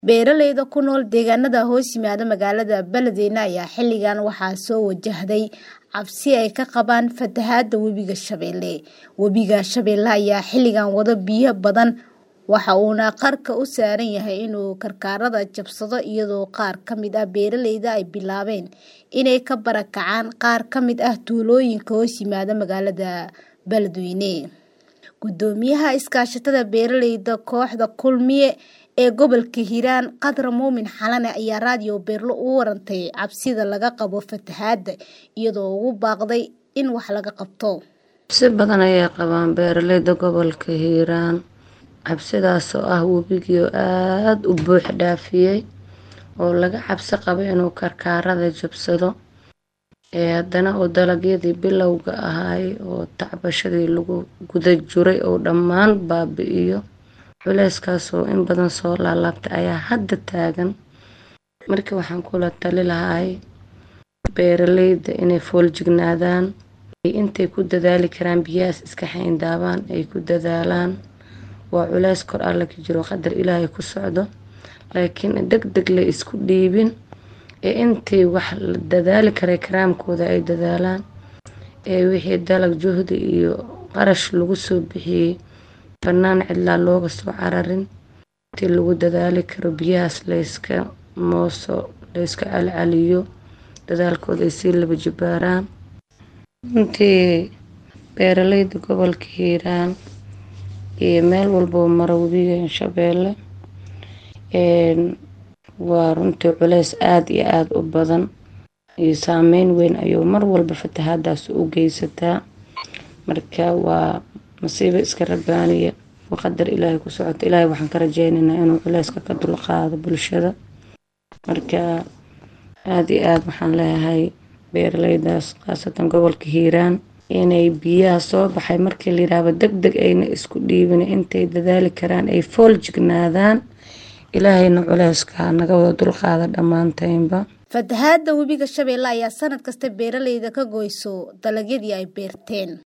Beeralayda ku nool deegaanada hoos yimaada magaalada Beledweyne ayaa xilligan waxaa soo wajahday cabsi ay ka qabaan fatahaada webiga Shabeelle. Webiga Shabeelle ayaa xilligan wado biyo badan waxa uuna qarka u saaran yahay inuu karkarada jabsado iyadoo qaar ka mid ah beeralayda ay bilaabeen inay ka barakacaan qaar ka mid ah tuulooyinka hoos yimaada magaalada Beledweyne. Gudoomiyaha iskaashatada beeralayda kooxda Kulmiye ee gobolka Hiiraan Qadar Muumin Xalane ayaa raadiyo Beerlo u warantay cabsida laga qabo fatahaada iyadoo ugu baaqday in wax laga qabto. cabsi badan ayay qabaan beeralayda gobolka hiiraan cabsidaas oo ah webigii oo aada u buux dhaafiyey oo laga cabsi qabo inuu karkaarada jabsado ee haddana oo dalagyadii bilowga ahaay oo tacbashadii lagu guda jiray oo dhammaan baabi'iyo culeyskaas oo in badan soo laalaabtay ayaa hadda taagan markii waxaan kula tali lahay beeralayda inay fooljignaadaan intay ku dadaali karaan biyahaas iska xayndaabaan ay ku dadaalaan waa culeys kor alle ka jiro qadar ilaahay ku socdo laakiin deg deg la isku dhiibin ee intii wax la dadaali karay karaamkooda ay dadaalaan ee wixii dalag juhdi iyo qarash lagu soo bixiyey bannaan cidlaa looga soo cararin intii lagu dadaali karo biyahaas layska mooso layska calcaliyo dadaalkooda ay sii laba jibaaraan runtii beeralayda gobolka hiiraan iyo meel walboo mara webiga shabeelle waa runtii culeys aada iyo aada u badan iyo saameyn weyn ayuu mar walba fatahaadaas u geysataa marka waa masiibo iska rabaaniya oo qadar ilaahay ku socota ilaahay waxaan ka rajeynaynaa inuu culeyska ka dulqaado bulshada marka aada iyo aada waxaan leeyahay beeralaydaas khaasatan gobolka hiiraan inay biyaha soo baxay markii la yidhaahdo deg deg ayna isku dhiibin intay dadaali karaan ay fool jignaadaan ilaahayna culeyska naga wada dulqaada dhammaantaynba fatahaada webiga shabeelle ayaa sanad kasta beeralayda ka goyso dalagyadii ay beerteen